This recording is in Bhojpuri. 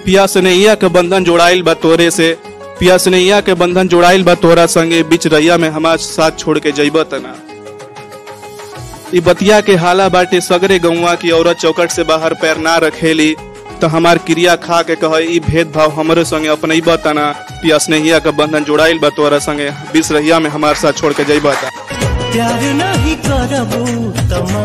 पिया स्नेहिया के बंधन जोड़ाइल बा तोरे से पिया स्नेहिया के बंधन जोड़ाइल बा तोरा संगे बीच रैया में हमार साथ छोड़ के जइब तना ई बतिया के हाला बाटे सगरे गौवा की औरत चौकट से बाहर पैर ना रखेली तो हमार क्रिया खा के कहे ई भेदभाव हमरे संगे अपने तना पिया स्नेहिया के बंधन जोड़ाइल बा तोरा संगे बीच रहिया में हमार साथ छोड़ के जइब ता प्यार नहीं करबू त